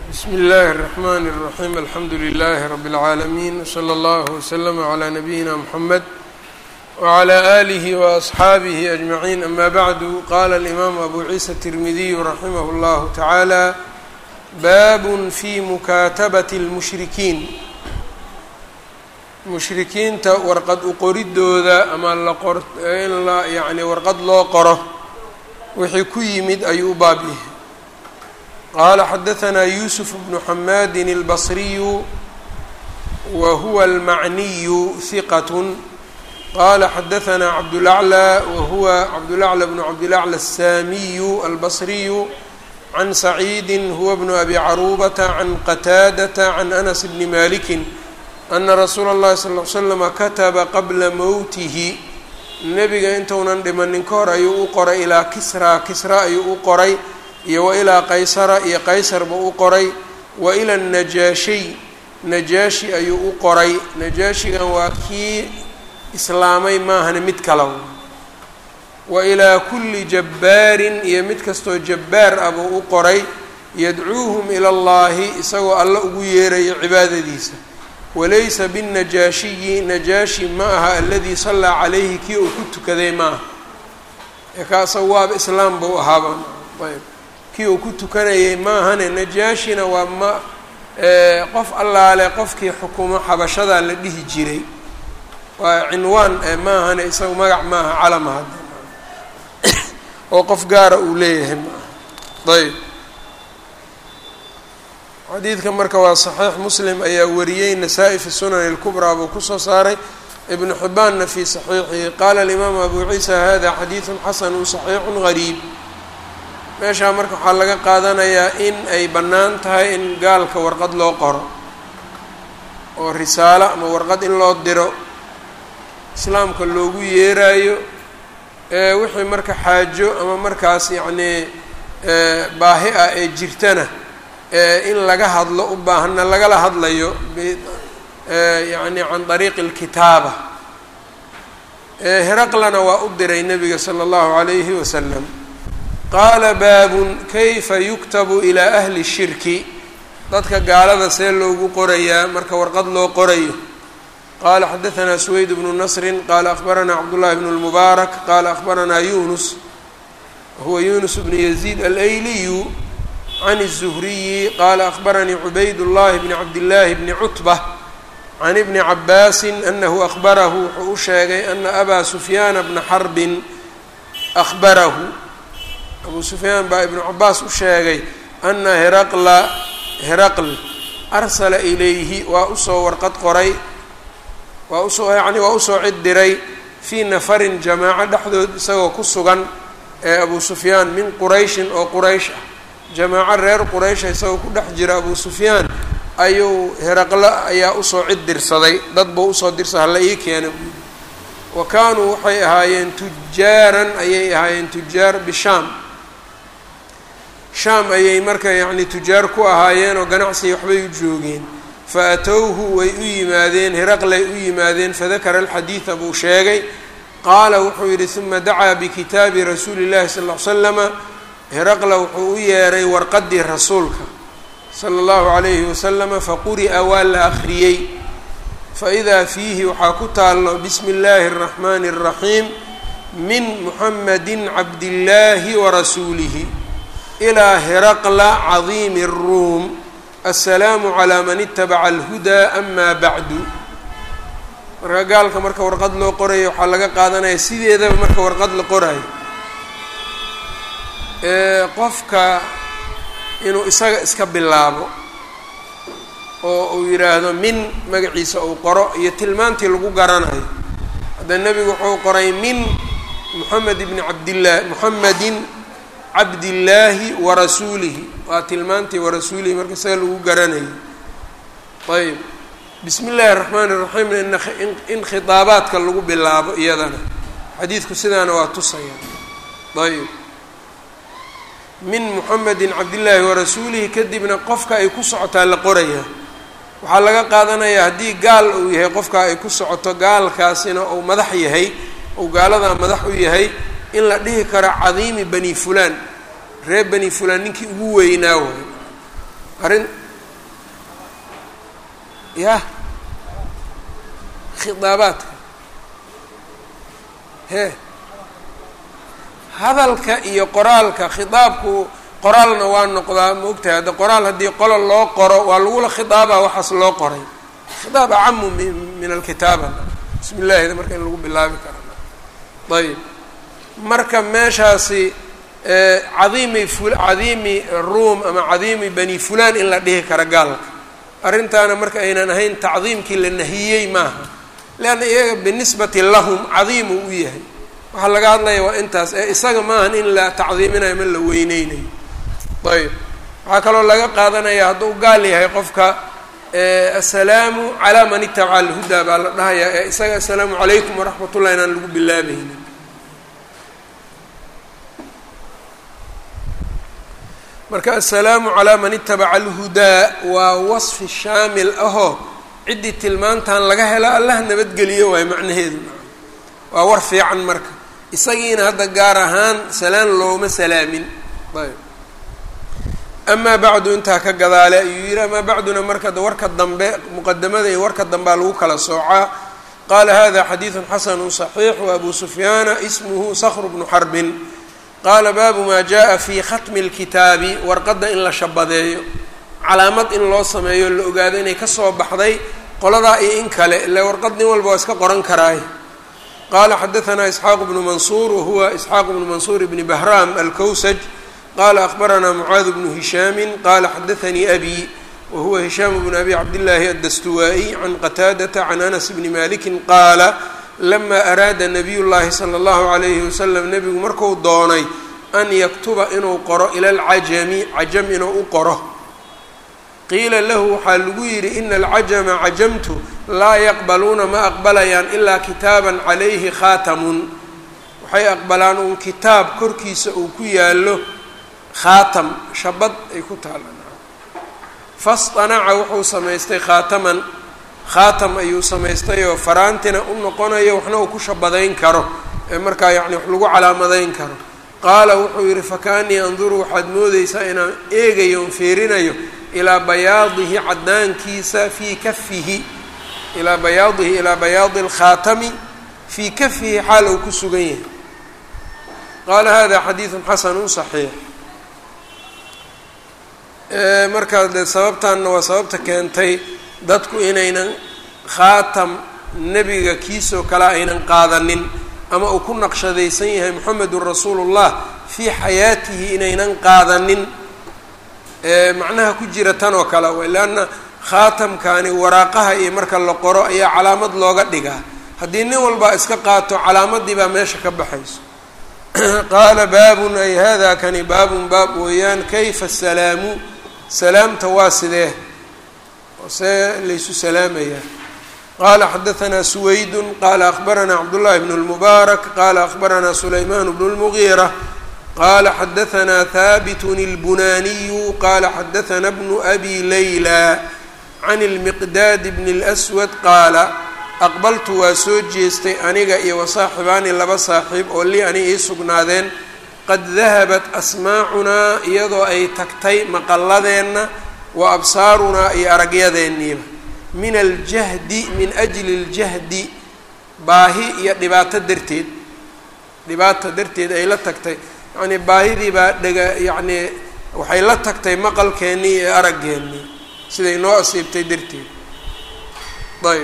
bsmi اllahi الرحmn الرaحيم alxamdu لlh رb العaalمين وslى اllه وslm عlى نabيina mحamed وعlى آlih وأصxaabih أجمعين ama bعd qala الإmam abu ciisa التirmidiy raximah اllah taعalى bab fi mukatabaة الmushrikiin mushrikiinta warqad uqoridooda ama in la yani warqad loo qoro wixii ku yimid ayuu u baab yahay qala xadaثna yusuf bnu xamadi الbصriyu wa huwa اlmacniyu hiqat qala xadaثna cabdالأعlى wa huwa cabdالأعlى bnu cabdالأعlى الsamiyu albصriyu can saciidi huwa bnu abi caruubata can qataadaةa can anas bni maliki ana rasuula اllahi sal ly slama kataba qabla mowtihi nebiga intuunan dhimanin ka hor ayuu u qoray ilaa kisraa kisra ayuu u qoray iyo wa ilaa qaysara iyo qaysarba u qoray wa ila najaashiy najaashi ayuu u qoray najaashigan waa kii islaamay maahane mid kala wa ilaa kulli jabbaarin iyo mid kastoo jabbaar ah buu u qoray yadcuuhum ila llahi isagoo alla ugu yeerayo cibaadadiisa walaysa binnajaashiyi najaashi ma aha aladii sallaa calayhi kii uu ku tukaday ma aha ee kaasa waaba islaam buu ahaaba ayb kii uu ku tukanayay maahane najaashina waa ma qof allaale qofkii xukumo xabashadaa la dhihi jiray waa cinwaan maahane isaga magac maaha calama hadda oo qof gaara uu leeyahay maaha ayb xadiidka marka waa saxiix muslim ayaa wariyey nasaa-i fi sunan اlkubraa buu kusoo saaray ibnu xibaanna fi saxiixihi qaala alimaamu abu ciisa hada xadiidu xasanu صaxiixu gariib meeshaa marka waxaa laga qaadanayaa in ay bannaan tahay in gaalka warqad loo qoro oo risaalo ama warqad in loo diro islaamka loogu yeeraayo wixii marka xaajo ama markaas yacnii baahi ah ee jirtana in laga hadlo u baahana lagala hadlayo yani can dariiqi اlkitaaba heraqlana waa u diray nabiga salى اllahu عalayhi wasalam qaala baabun kayfa yuktabu ilaa ahli shirki dadka gaalada see loogu qorayaa marka warqad loo qorayo qaala xadaثna suweyd bnu nasri qaala akhbaranaa cabdullahi bn اlmubaarak qaala akhbaranaa yunus huwa yunus bnu yaziid alayliyu can الزhriyi qaala akhbaranii cubayd llahi bni cabdillaahi bni cutbة can ibni cabaasin anahu akhbarahu wuxuu u sheegay ana abaa sufyaana bna xarbin akhbarahu abuu sufyaan baa ibnu cabaas u sheegay ana heraqla heraql arsala ilayhi waa usoo warqad qoray waa usoo yani waa usoo cid diray fii nafarin jamaaco dhexdood isagoo ku sugan ee abuu sufyaan min qurayshin oo quraysh ah jamaaco reer quraysha isagoo ku dhex jira abuu sufyaan ayuu heraqlo ayaa usoo cid dirsaday dad buu usoo dirsaday hala ii keena buudi wa kaanuu waxay ahaayeen tujaaran ayay ahaayeen tujaar bishaam shaam ayay marka yacni tujaar ku ahaayeen oo ganacsiga waxbay u joogeen fa atowhu way u yimaadeen heraqlay u yimaadeen fadakara alxadiida buu sheegay qaala wuxuu yidhi uma dacaa bikitaabi rasuuli llahi sal ll ly slama heraqla wuxuu u yeeray warqadii rasuulka sala allahu calayhi wasalama faquri'a waa la akhriyey faidaa fiihi waxaa ku taallo bismi illaahi اraxmaani اraxiim min muxamadi cabdillaahi warasuulihi ilaa heraqla cadiimi الruum assalaamu calaa man itabaca alhudaa ama bacdu marka gaalka marka warqad loo qorayo waxaa laga qaadanaya sideedaba marka warqad la qorayo qofka inuu isaga iska bilaabo oo uu yidhaahdo min magaciisa uu qoro iyo tilmaantii lagu garanayo hadda nebigu wuxuu qoray min moxamed ibni cabdillaah moxamedin cabdillaahi warasuulihi waa tilmaantii warasuulihi marka isaga lagu garanayo ayb bismi illaahi raxmaani raxiimna in in khitaabaadka lagu bilaabo iyadana xadiidku sidaana waa tusaya ayb min muxamedin cabdillaahi warasuulihi kadibna qofka ay ku socotaa la qorayaa waxaa laga qaadanayaa haddii gaal uu yahay qofka ay ku socoto gaalkaasina uu madax yahay uu gaaladaa madax u yahay in la dhihi karo cadiimi bani fulaan reer bani fulaan ninkii ugu weynaa waay arrin yah khidaabaadka hee hadalka iyo qoraalka khidaabku qoraalna waa noqdaa ma ogtahay hadda qoraal haddii qola loo qoro waa lagula khidaabaa waxaas loo qoray khidaab acamu min alkitaaba bismi llaahida marka in lagu bilaabi kara ayb marka meeshaasi cadiimi fu cadiimi ruum ama cadiimi bani fulan in la dhihi kara gaalka arrintaana marka aynan ahayn tacdiimkii la nahiyey maaha leanna iyaga binisbati lahum cadiimu u yahay waxaa laga hadlaya waa intaas ee isaga maahan in la tacdiiminayo ma la weyneynayo ayb waxaa kaloo laga qaadanaya hadduu gaal yahay qofka assalaamu calaa man itabaca alhudaa baa la dhahayaa ee isaga assalaamu calaykum waraxmat ullah inaan lagu bilaabaynin marka assalaamu calaa man itabaca alhudaa waa wasfi shaamil ahoo ciddii tilmaantan laga helo allah nabadgeliyo waayo macnaheedu waa war fiican marka isagiina hadda gaar ahaan salaan looma salaamin ayb amaa bacdu intaa ka gadaale ayuu yihi amaa bacduna marka warka dambe muqadamada iyo warka dambea lagu kala soocaa qaala hada xadiidu xasanu صaxiix wabu sufyaana ismuhu skr bnu xarbin qaala baabu maa jaءa fi khatmi اlkitaabi warqadda in la shabadeeyo calaamad in loo sameeyo la ogaado inay kasoo baxday qoladaa iyo in kale ile warqad nin walba waa iska qoran karaay qala xadaثna isxaaq bnu mansuur wahuwa isxaaq bnu mansuur bni bahram alkowsaj qala akbarana mucaad bnu hishaami qala xadaثanii abi wahuwa hishaam bnu abi cabdillaahi addastuwaa'iy can qataadata can anas bni maliki qaala lama araada nabiy llahi salى اllahu alayhi wasalam nebigu marku doonay an yaktuba inuu qoro ila alcajami cajam inuu u qoro qiila lahu waxaa lagu yidhi ina alcajama cajamtu laa yaqbaluuna ma aqbalayaan ilaa kitaaban calayhi khaatamun waxay aqbalaan uun kitaab korkiisa uu ku yaallo khaatam shabad ay ku taalaan fastanaca wuxuu samaystay khaataman khaatam ayuu samaystay oo faraantina u noqonayo waxna uu ku shabadayn karo ee markaa yacni wax lagu calaamadayn karo qaala wuxuu yidhi fakaanii anduru waxaad moodeysaa inaan eegayo on fiirinayo ilaa bayaadihi caddaankiisa fii kafihi ilaa bayaadihi ilaa bayaadi alkhaatami fii kafihi xaal uu ku sugan yahay qaala hada xadiidun xasanu صaxiix markaa dee sababtanna waa sababta keentay dadku inaynan khaatam nebiga kiisoo kale aynan qaadanin ama uu ku naqshadaysan yahay moxamedun rasuulu llah fii xayaatihi inaynan qaadanin macnaha ku jira tan oo kale way leanna khaatamkani waraaqaha iyo marka la qoro ayaa calaamad looga dhigaa haddii nin walbaa iska qaato calaamadii baa meesha ka baxayso qaala baabun ay hada kani baabun baab weeyaan kayfa salaamu salaamta waa sidee see laysu salaamayaa qala xadaثna suwaydun qala akbarana cabdullahi bn اlmubaarak qala akbarana sulayman bn اlmugiira qala xadaثna haabitun اlbunaniyu qala xadaثna bnu abi layla can اlmiqdaad bn اlأswad qaala aqbaltu waa soo jeestay aniga iyo wasaaxibaani laba saaxiib oo lii ani ii sugnaadeen qad dahabat asmaacunaa iyadoo ay tagtay maqalladeenna wa absaarunaa iyo aragyadeenniiba min aljahdi min ajli اljahdi baahi iyo dhibaato darteed dhibaata darteed ay la tagtay yacnii baahidii baa dhega yacnii waxay la tagtay maqalkeennii iyo araggeenii siday noo asiibtay darteed ayb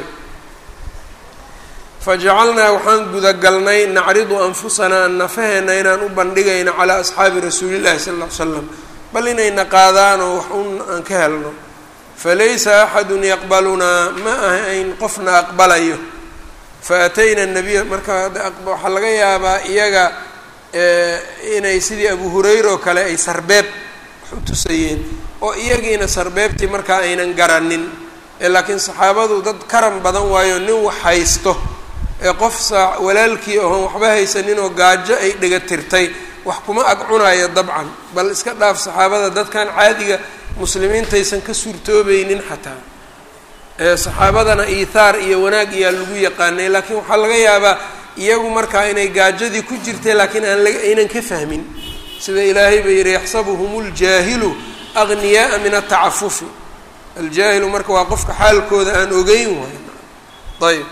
fajacalnaa waxaan gudagalnay nacridu anfusanaa nafaheenna inaan u bandhigayno calaa asxaabi rasuulillahi sala alla ly slam bal inayna qaadaanoo wax un aan ka helno falaysa axadun yaqbalunaa ma ahayn qofna aqbalayo faatayna nabiya marka waxaa laga yaabaa iyaga inay sidii abu hurayra oo kale ay sarbeeb wax u tusayeen oo iyagiina sarbeebtii markaa aynan garanin laakiin saxaabadu dad karan badan waayo nin wax haysto ee qof saa walaalkii oon waxba haysaninoo gaajo ay dhega tirtay wax kuma ag cunayo dabcan bal iska dhaaf saxaabada dadkan caadiga muslimiintaysan ka suurtoobaynin xataa saxaabadana iithaar iyo wanaag iyaa lagu yaqaanay laakiin waxaa laga yaabaa iyagu markaa inay gaajadii ku jirtay laakiin aan la aynan ka fahmin sida ilaahay ba yihi yaxsabuhum اljaahilu agniyaaa min atacafufi aljaahilu marka waa qofka xaalkooda aan ogeyn waay ayb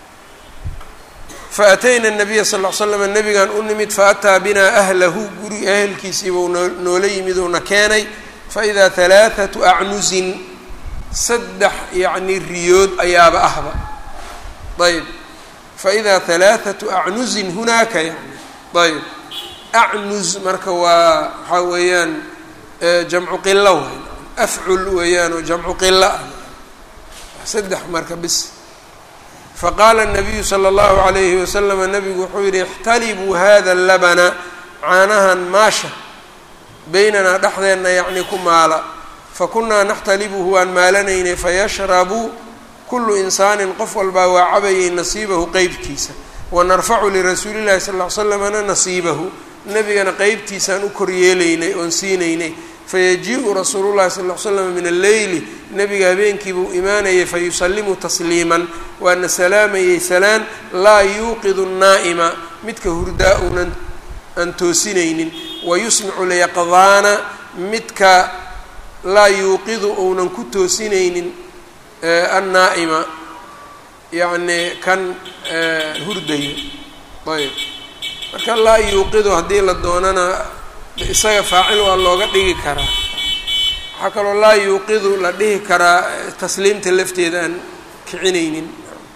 faatayna nabiya sal l slam nabigaan u nimid faataa binaa ahlahu guri ahelkiisiibuu noola yimid uuna keenay faidaa halaathatu acnusin saddex yacni riyood ayaaba ahba ayb faidaa halaathatu acnusin hunaaka yani ayb acnus marka waa waxaa weeyaan jamcu qilo waay afcul weeyaan oo jamcu qilo ah saddex marka bis faqaala الnabiyu slى اllahu عalayhi waslama nabigu wuxuu yihi اxtalibuu hada labana caanahan maasha beynanaa dhexdeenna yacni ku maala fakunaa naxtalibuhu waan maalanaynay fayashrabu kulu insaanin qof walbaa waa cabayay nasiibahu qeybtiisa wanarfacu lirasuuli llahi sal ly slamna nasiibahu nebigana qeybtiisaan u koryeelaynay oon siinaynay fayaji-u rasuulu llahi sal l slam min alleyli nebiga habeenkiibuu imaanayay fayusalimu tasliiman waana salaamayay salaan laa yuuqidu naa'ima midka hurdaa uunan aan toosinaynin wayusmicu lyaqdaana midka laa yuuqidu uunan ku toosinaynin annaa'ima yacni kan hurdayo ayb marka laa yuuqidu haddii la doonana isaga faacil waa looga dhigi karaa waxaa kaloo laa yuuqidu la dhihi karaa tasliimta lafteeda aan kicinaynin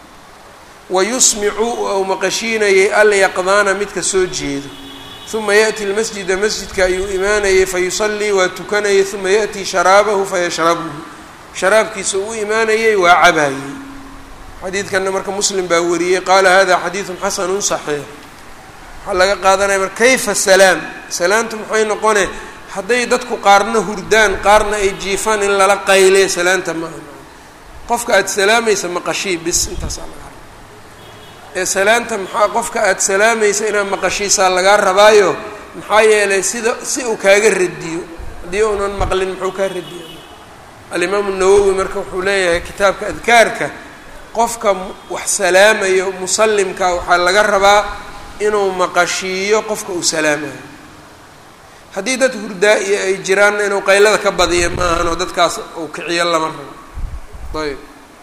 wayusmicu ou maqashiinayay alyaqdaana midka soo jeedo uma yaأti lmasjida masjidka ayuu imaanayay fayusallii waa tukanayay uma yaأtii sharaabahu fayashrabuhu sharaabkiisa u imaanayay waa cabaayey xadiidkanna marka muslim baa wariyey qaala hada xadiidu xasanu صaxiix waxaa laga qaadanaya mar kayfa salaam salaamtu maxay noqone hadday dadku qaarna hurdaan qaarna ay jiifaan in lala qayle salaanta maaha qofka aada salaamaysa maqashii bis intaasaa laga raba ee salaanta maxaa qofka aada salaamaysa inaad maqashiisaa lagaa rabaayo maxaa yeelay sida si uu kaaga radiyo haddii uunan maqlin muxuu kaa radiya alimaamu nawowi marka wuxuu leeyahay kitaabka adkaarka qofka wax salaamayo musallimka waxaa laga rabaa inuu maqashiiyo qofka uu salaamayo haddii dad hurdaa-iyo ay jiraanna inuu qaylada ka badiyo ma ahanoo dadkaas uu kiciyo lama rabo ayb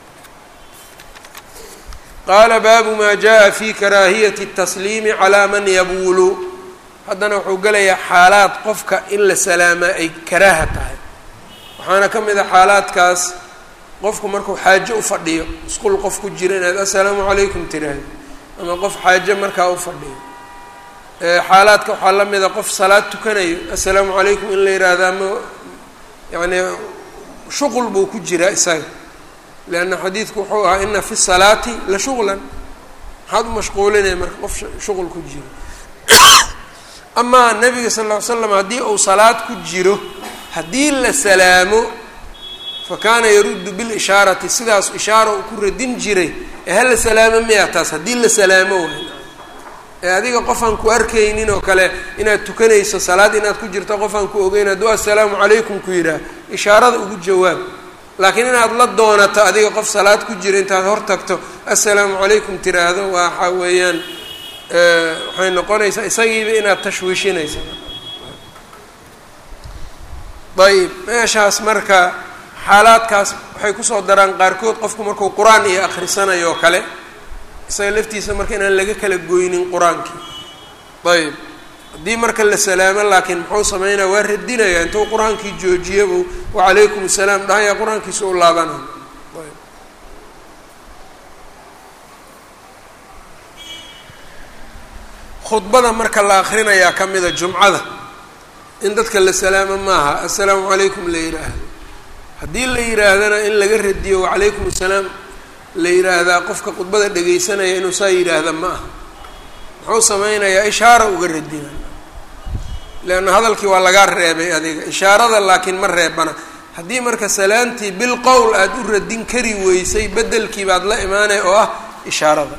qaala baabu maa jaa fi karaahiyati الtasliimi calaa man yabuulu haddana wuxuu gelayaa xaalaad qofka in la salaamaa ay karaaha tahay waxaana ka mid a xaalaadkaas qofku markuu xaajo u fadhiyo isqul qof ku jira inaad assalaamu calaykum tiraahdo ama qof xaajo markaa u fadhiyo xaalaadka waxaa la mida qof salaad tukanayo assalaamu calaykum in la yidhaahdo ama yacni shuqul buu ku jiraa isaga leanna xadiidku wuxuu ahaa ina fi salaati la shuqlan maxaad u mashquulinaya marka qof shuqul ku jiro amaa nabiga sal ll ly slam haddii uu salaad ku jiro haddii la salaamo fa kaana yaruddu bilishaarati sidaas ishaara uu ku radin jiray ee hala salaamo miya taas haddii la salaamo waay ee adiga qofaan ku arkaynin oo kale inaad tukanayso salaad inaad ku jirto qofaan ku ogeyn hadduu assalaamu calaykum ku yidhaah ishaarada ugu jawaab laakiin inaad la doonato adiga qof salaad ku jira intaad hor tagto assalaamu calaykum tiraahdo waxa weeyaan waxay noqonaysaa isagiiba inaad tashwiishinaysa ayb meeshaas marka xaalaadkaas waxay kusoo daraan qaarkood qofku markuu qur-aan iyo akhrisanayo oo kale isaga laftiisa marka inaan laga kala goynin qur-aankii ayb haddii marka la salaamo laakiin muxuu sameynaya waa radinaya intuu qur-aankii joojiyabuu wacalaykum asalaam dhahaya qur-aankiisa u laabanaya khudbada marka la akrinayaa ka mida jumcada in dadka la salaamo maaha assalaamu calaykum la yidhaahdo haddii la yidhaahdana in laga radiyo wacalaykum asalaam la yidhaahdaa qofka khudbada dhegaysanaya inuu saa yidhaahda ma aha muxuu sameynayaa ishaara uga radina leanna hadalkii waa lagaa reebay adiga ishaarada laakiin ma reebana haddii marka salaantii bil qowl aada u radin kari weysay bedelkii baad la imaanay oo ah ishaarada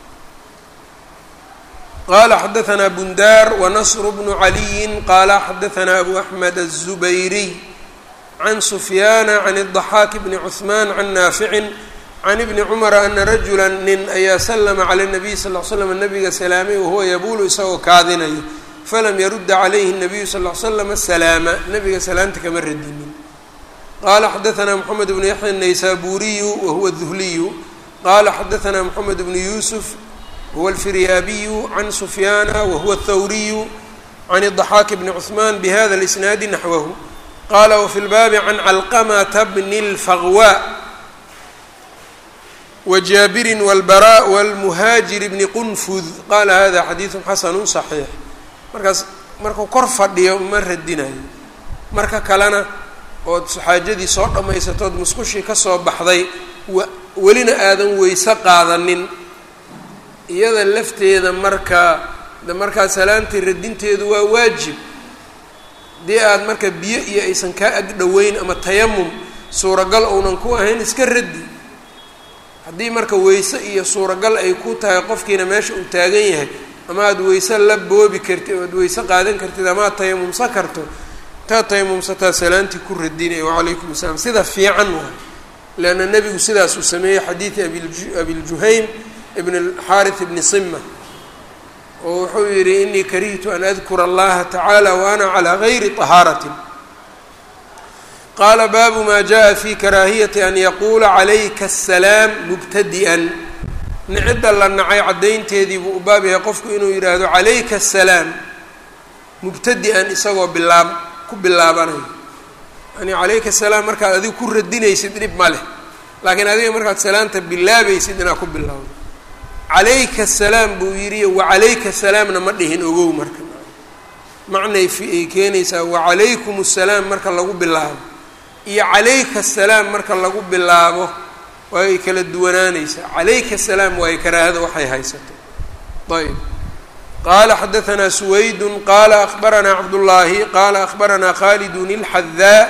qala xadaثna bundar wanasr bnu عaliyi qala xadaثna abu axmed الزubayriy can sufyaana can الضaxaak bni cثman can naafici can ibni cumara ana rajula nin ayaa slma calى الnabiy sal ll slam nabiga salaamay wahuwa yabuulu isagoo kaadinayo falam yarudda calayhi الnabiyu sal ll slam salaama nabiga salaamta kama radinin qala xadaثna mxamed bnu yaxya الnaysaburiyu wahuwa الduhliyu qala xadaثna mxamed bnu yusuf huwa alfiryaabiyu can sufyaana wahuwa الthawriyu can الضaxaaki bni cثman bhada اlisnaadi naxwahu qala wfi lbaabi can calqamata bni اlfaqwa wjaabirin wاlbarاء wاlmuhaajir bni qunfud qala hada xadiiثu xasanu صaxiix markaas markuu kor fadhiyo ma radinayo marka kalena ood xaajadii soo dhammaysatood musqushii ka soo baxday wa welina aadan weyse qaadanin iyada lafteeda marka markaa salaantii radinteedu waa waajib haddii aad marka biyo iyo aysan kaa ag dhoweyn ama tayamum suuragal ounan ku ahayn iska raddi haddii marka weyse iyo suuragal ay ku tahay qofkiina meesha uu taagan yahay ama aada weyse la boobi kartid oad weyse qaadan kartid ama aad tayamumsan karto intaad tayamumsataa salaantii ku radinaya wacalaykum asalaam sida fiican waay leanna nebigu sidaas uu sameeyey xadiidi abiljuhaym ibn alxaarith ibni sima oo wuxuu yidhi inii karihtu an adkura allaha tacaala wa ana calaa gayri طahaaratin qaala baabu ma jaءa fi karaahiyati an yaquula calayka asalaam mubtadi'an nicida la nacay caddaynteedii buu u baab yahay qofku inuu yidhaahdo calayka asalaam mubtadi-an isagoo bilaab ku bilaabanayo yani calayka asalaam markaad adiga ku radinaysid dhib ma leh laakiin adiga markaad salaanta bilaabaysid inaad ku bilaawdo calayka asalaam buu yidhi wacalayka salaamna ma dhihin ogow marka macnay ay keenaysaa wacalaykum asalaam marka lagu bilaabo iyo calayka asalaam marka lagu bilaabo waay kala duwanaanaysaa calayka asalaam waayo karaahada waxay haysato ayb qala xadaثna سwayd qala أخbarana cabdالlahi qala أخbarana khald الxadaa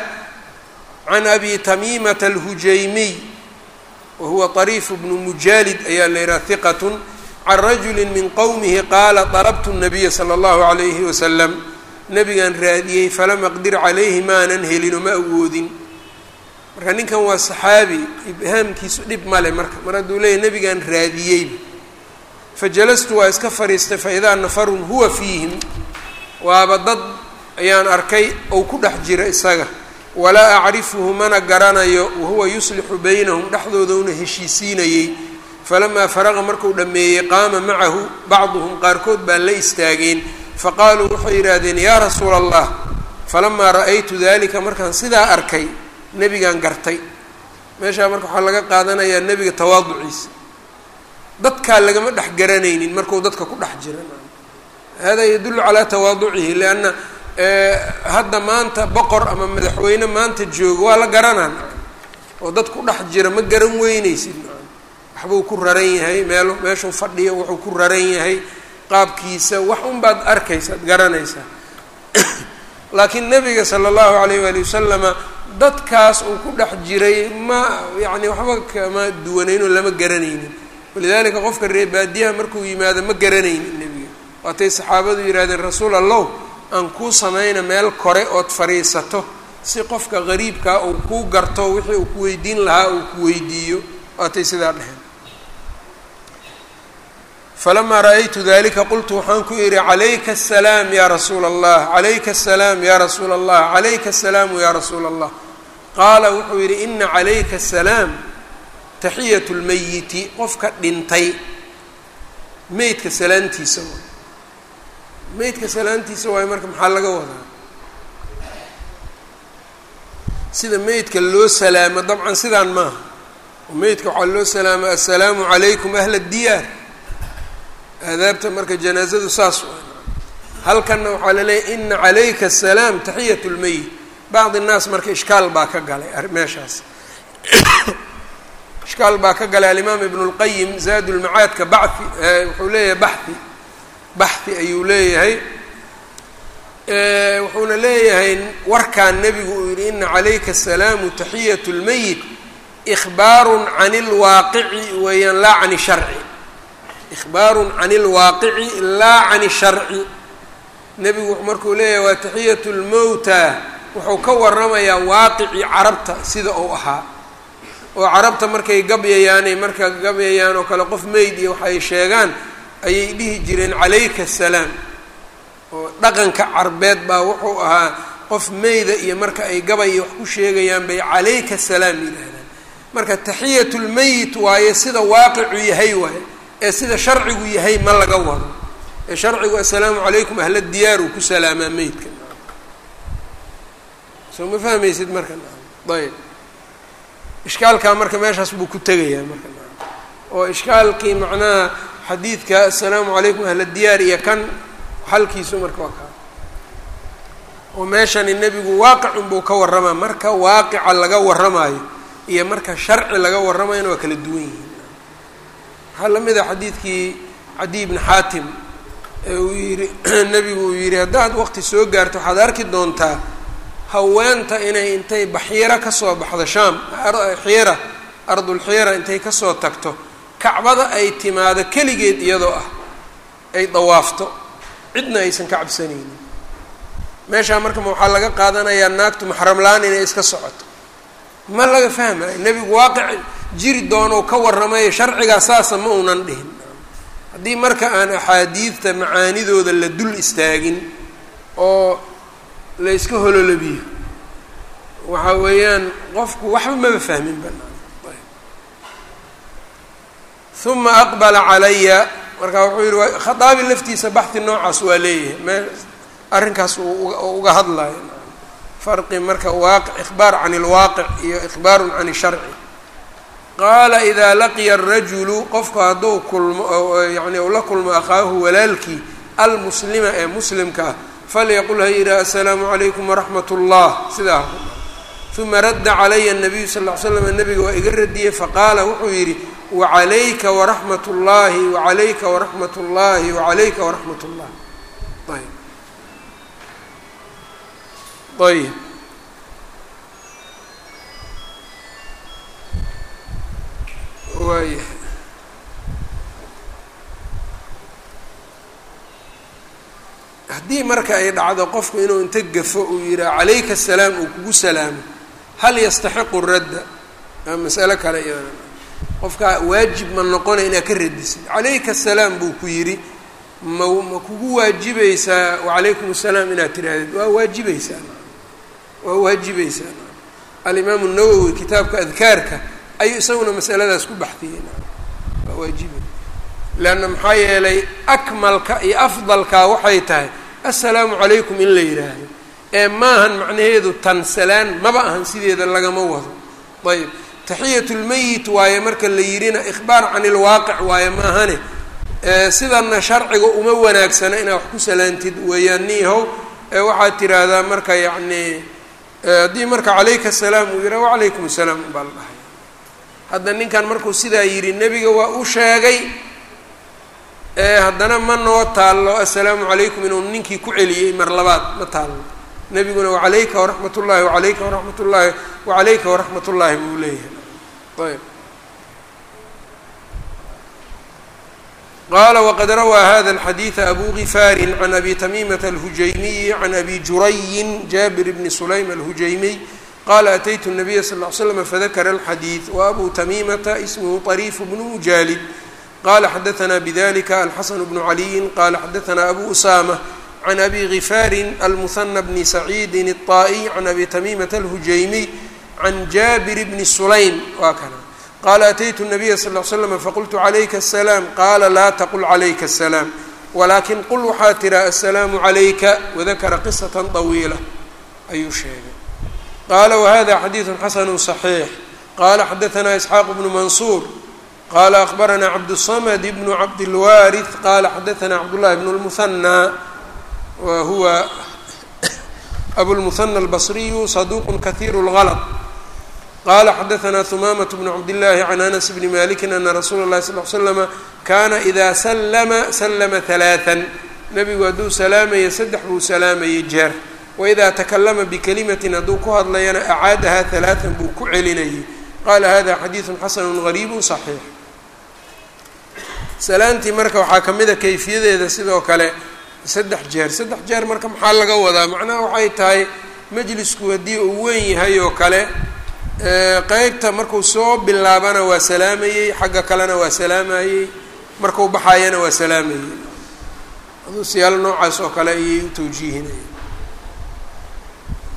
can abi tamimaة الhujaymiy wahuwa طariif bnu mujalid ayaa la yihaha ثiqaة can rajuli min qowmihi qaala طalbtu الnabiya slى اllahu عalayhi waslm nabigan raadiyey falam aqdir calayhi maanan helino ma awoodin marka ninkan waa saxaabi ibhaamkiisu dhib male marka mar hadduu leeyahy nabigan raadiyey fajalastu waa iska fadhiistay faidaa nafarun huwa fiihim waaba dad ayaan arkay ou ku dhex jira isaga walaa acrifuhu mana garanayo wahuwa yuslixu baynahum dhexdoodana heshiisiinayey falamaa faraqa marku dhammeeyey qaama macahu bacduhum qaarkood baa la istaageen faqaaluu waxay yidhaahdeen yaa rasuula allah falamaa ra'aytu dalika markaan sidaa arkay nebigan gartay meeshaa marka waxaa laga qaadanayaa nebiga tawaaduciisa dadkaa lagama dhex garanaynin marku dadka ku dhex jira hada yadullu calaa tawaaducihi lianna hadda maanta boqor ama madaxweyne maanta joogo waa la garanaa oo dad ku dhex jira ma garan weyneysid waxbuu ku raran yahay meel meeshuu fadhiyo wuxuu ku raran yahay qaabkiisa wax unbaad arkaysaad garanaysaa laakiin nabiga sala allahu alayh waali wasalama dadkaas uu ku dhex jiray ma yacni waxba kama duwanaynoo lama garanaynin walidaalika qofka reer baadiyaha markuu yimaado ma garanaynin nebiga waatay saxaabadu yidhahdeen rasuul allow aan kuu samayna meel kore ood fadhiisato si qofka qariibkaa uu kuu garto wixii uu ku weydiin lahaa uu ku weydiiyo waatay sidaa dheheen falamaa ra-aytu dalika qultu waxaan ku idhi calayka asalaam yaa rasuula allah calayka asalaam yaa rasuula allah calayka asalaamu yaa rasuula allah qaala wuxuu yidhi ina calayka asalaam taxiyat lmeyiti qofka dhintay meydka salaantiisa waay meydka salaantiisa waayo marka maxaa laga wadaa sida meydka loo salaamo dabcan sidaan maaha oo meydka waxaa loo salaama assalaamu calaykum ahla diyaar aadaabta marka janaazadu saas waa halkanna waxaa laleeyahy ina calayka asalaam taxiyat lmeyit bacdi innaas marka ishkaal baa ka galay meeshaas ishkaal baa ka galay alimaam ibnu lqayim zaad lmacaadka baxi wuxuu leeyahay baxi baxi ayuu leeyahay wuxuuna leeyahay warkaan nebigu uu yihi ina calayka asalaamu taxiyat lmeyit ihbaarun can lwaaqici weeyaan laa can sharci ihbaarun can lwaaqici laa can sharci nebigu markuu leeyahay waa taxiyat lmowta wuxuu ka waramayaa waaqici carabta sida uu ahaa oo carabta markay gabyayaanay marka gabyayaan oo kale qof meyd iyo waxay sheegaan ayay dhihi jireen calayka asalaam oo dhaqanka carbeed baa wuxuu ahaa qof meyda iyo marka ay gabay iyo wax ku sheegayaan bay calayka salaam yidhaahdaan marka taxiyatu lmeyit waaye sida waaqicu yahay waaye ee sida sharcigu yahay ma laga wado ee sharcigu assalaamu calaykum ahla diyaar uu ku salaamaa meydka soo ma fahmaysid marka ayb ishkaalkaa marka meeshaas buu ku tegayaa marka oo ishkaalkii macnaha xadiidka assalaamu calaykum ahla diyaar iyo kan xalkiisu marka waa kaa oo meeshani nebigu waaqicun buu ka warramaa marka waaqica laga warramaayo iyo marka sharci laga warramayona waa kala duwan yihiin waxaa la mid a xadiidkii cadiy bni xaatim ee uu yihi nebigu uu yidhi haddaad waqti soo gaarto waxaad arki doontaa haweenta inay intay baxiiro kasoo baxdo shaam xiira ardulxiira intay kasoo tagto kacbada ay timaado keligeed iyadoo ah ay dawaafto cidna aysan ka cabsanaynin meeshaa marka ma waxaa laga qaadanayaa naagtu maxramlaan inay iska socoto ma laga fahmayo nebigu waaqic jiri doonou ka warramayo sharcigaa saasa ma uunan dhihin haddii marka aan axaadiidta macaanidooda la dul istaagin oo la yska hololabiyo waxa weeyaan qofku waxba maba fahmin banaan uma aqbala calaya marka wuxuu yihi khaaabi laftiisa baxi noocaas waa leeyahay me arrinkaas uu uga hadlayo farqi marka waaqi ikhbaar can اlwaaqic iyo ikhbaaru can sharci qaala idaa laqiya الrajulu qofku hadduu kulmo yani u la kulmo akhaahu walaalkii almuslima ee muslimka ah falyaqul ha yidhaha assalaamu calaykum waraxmat اllah sidaa uma radda calaya الnabiyu sal ly slam nabiga waa iga radiyey faqaala wuxuu yidhi wacalayka waraxmat اllahi wacalayka waraxmat اllahi wacalayka waraxmat اllah ayb ayb waaya haddii marka ay dhacdo qofku inuu inta gafo uu yidhaha calayka asalaam uu kugu salaamo hal yastaxiqu radda aa masalo kale iyadana qofkaa waajib ma noqonay inaad ka radisid calayka asalaam buu ku yidhi ma ma kugu waajibaysaa wacalaykum asalaam inaad tirahdid waa waajibaysaa waa waajibaysaa alimaamu nawowi kitaabka adkaarka ayuu isaguna masaladaas ku baxdiyey waa waajibay leanna maxaa yeelay akmalka iyo afdalka waxay tahay assalaamu calaykum in la yidhaahdo ee maahan macnaheedu tan salaan maba ahan sideeda lagama wado ayb taxiyat lmeyit waaye marka la yidhina ikhbaar can ilwaaqic waaye maahane sidanna sharciga uma wanaagsana inaad wax ku salaantid weeyaan niihow waxaad tiraahdaa marka yacni haddii marka calayka asalaam uu yidhaha wacalaykum asalaam baa la dhahay hadda ninkan markuu sidaa yidhi nebiga waa u sheegay haddana ma noo taallo assalaamu calaykum inuu ninkii ku celiyey mar labaad ma taallo nebiguna wacalayka waraxmat ullaahi wacalayka waraxmat ullaahi wacalayka waraxmat ullaahi buu leeyahay ayb qala wqad rawaa hada الxadiiثa abu gifaari can abi tamimata alhujaymiyi can abi jurayin jabir bni sulaym alhujaymiy qala ataytu الnabiya sal ly slam fadakara اlxadiiث wabu tamimata ismhu طariif bnu mujaalid qala xadaثna bdlika alxasan bnu caliyi qala xadaثna abu usama can abi gifaari almuhana bni saciidi الطaئي can abi tamimata alhujaymiy can jabir bni sulaym waa kana qala ataytu الnabiya sal ly slam faqultu calayka asalaam qaala laa taqul calayka asalaam walaakin qul waxaa tiraa assalaamu calayka wadakara qisata طawiila ayuu sheegay qaala wahada xadiidu xasanu صaxiix qala xadaثna isxaaq bnu mansuur qala akbarana cabdالsamd bnu cabdilwaariث qala xadaثna cabdullahi bn اlmuhanى wa huwa abulmuhanى albasriyu saduq kahiir اlغlط qala xadaثna humamaة bn cabdالlahi can anas bni maliki ana rasuula اlahi sal ly slama kana ida slma slma ثalaaثa nebigu hadduu salaamaya saddex buu salaamayay jeer waida takalama bikalimatin hadduu ku hadlayana acaadaha ثalaaثa buu ku celinayay qala hada xadiiثu xasanu غariibu صaxiix salaantii marka waxaa ka mida kayfiyadeeda sidoo kale saddex jeer saddex jeer marka maxaa laga wadaa macnaha waxay tahay majlisku haddii uu weyn yahay oo kale qeybta markuu soo bilaabana waa salaamayey xagga kalena waa salaamayey markuu baxayana waa salaamayey aduu siyaalo noocaas oo kale ayay u tawjiihinayeen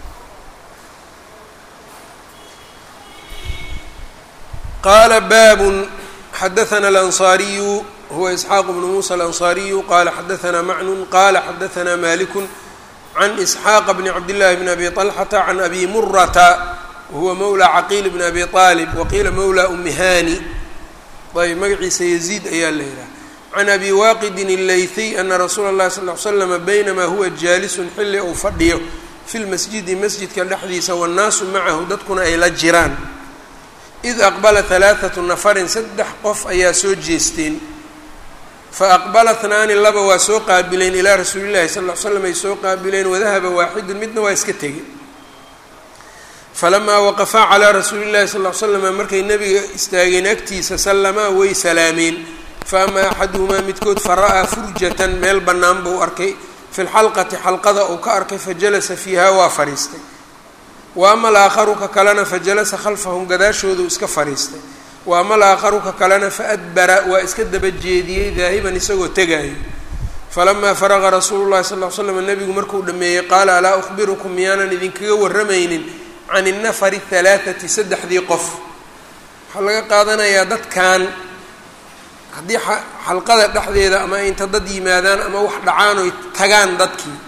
qaala baabun xadaثna alanصaariyu huwa isxaaq bnu muusa alanصaariyu qala xadaثna macnun qala xadaثna maliku can isxaaqa bni cabdillahi bni abi طalxata can abi murata wahuwa mawla caqiil bni abi aalib waqiila mawla umihani ayb magaciisa yaziid ayaa la yihaha can abi waaqidin اleythiy ana rasuula اllahi sal ly slama baynamaa huwa jaalisun xilli uu fadhiyo fi lmasjidi masjidka dhexdiisa wannaasu macahu dadkuna ay la jiraan id aqbala halaaثatu nafarin saddex qof ayaa soo jeesteen faaqbala hnaani laba waa soo qaabileen ilaa rasuuli llahi sal l slam ay soo qaabileen wadahaba waaxidun midna waa iska tegey falamaa waqafaa calaa rasuuli llahi sal l slama markay nebiga istaageen agtiisa sallamaa way salaameen faamaa axaduhumaa midkood fara'aa furjatan meel bannaan buu arkay fi lxalqati xalqada uu ka arkay fajalasa fiiha waa fadhiistay wa ama alaakharu ka kalena fajalasa khalfahum gadaashoodu iska fadhiistay wa ama alaakharu ka kalena faadbara waa iska daba jeediyey daahiban isagoo tegaayo falamaa faraqa rasuulu llahi sal l slam nebigu markuu dhameeyey qaala alaa ukhbirukum miyaanan idinkaga warramaynin can innafari halaathati saddexdii qof waxaa laga qaadanayaa dadkan haddii xalqada dhexdeeda ama inta dad yimaadaan ama wax dhacaan oy tagaan dadkii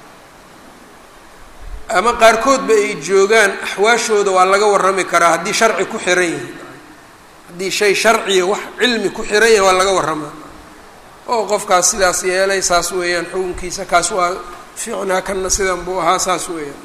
ama qaarkoodba ay joogaan axwaashooda waa laga warrami karaa haddii sharci ku xiran yahay haddii shay sharciya wax cilmi ku xiran yahay waa laga warramaa oo qofkaas sidaas yeelay saas weeyaan xukunkiisa kaas waa fiicnaa kanna sidan buu ahaa saas weeyaan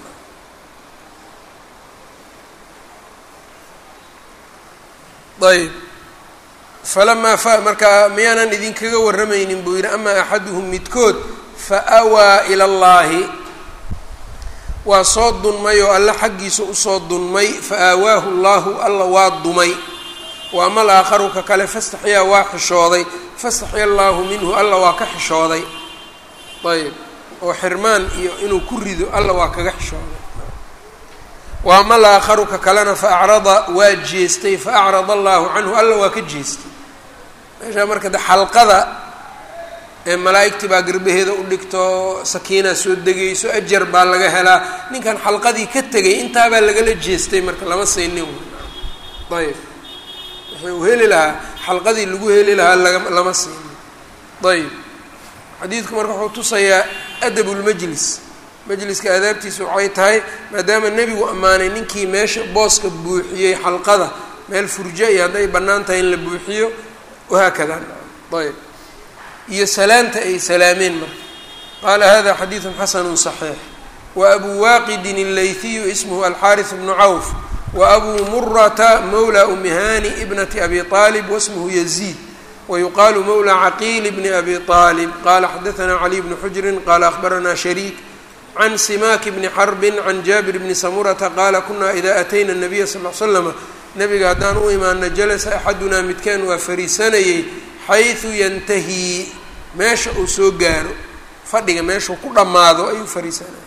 ayb falamaa fa markaa miyaanan idinkaga warramaynin buu yidhi amaa axaduhum midkood fa awaa ila allaahi waa soo dunmay oo alle xaggiisa usoo dunmay fa aawaahu llaahu alla waa dumay wa ama alaakharu ka kale fastaxyaa waa xishooday fastaxya allaahu minhu alla waa ka xishooday ayb oo xirmaan iyo inuu ku rido alla waa kaga xishooday wa ama alaakharu ka kalena fa acrada waa jeestay fa acrada allaahu canhu alla waa ka jeestay meeshaa marka de xalqada ee malaa'igtii baa garbaheeda u dhigto sakiinaa soo degayso ajar baa laga helaa ninkan xalqadii ka tegay intaabaa lagala jeestay marka lama saynin ayb wuxuu heli lahaa xalqadii lagu heli lahaa laga lama saynin ayb xadiidku marka wuxuu tusayaa adab lmajlis majliska aadaabtiisa waxay tahay maadaama nebigu ammaanay ninkii meesha booska buuxiyey xalqada meel furjo iyo hadday bannaan tahay in la buuxiyo wahaakada ayb iyo salaanta ay salaameen marka qaala hada xadiidu xasanu صaxiix wa abu waaqidin اleyhiyu ismhu alxaariث bnu cawf wa abu murata mawla umihani ibnati abi طaalib wasmhu yaziid wayuqaalu mawla caqiil bni abi طaalib qala xadaثna caliy bnu xujrin qala akhbarana shariik can simaaki bni xarbin can jaabir bni samurata qaala kuna ida atayna الnabiya sal l slama nabiga haddaan u imaano jalasa axadunaa midkaan waa fariisanayey xayثu yantahii meesha uu soo gaaro fadhiga meeshuu ku dhammaado ayuu fariisanaya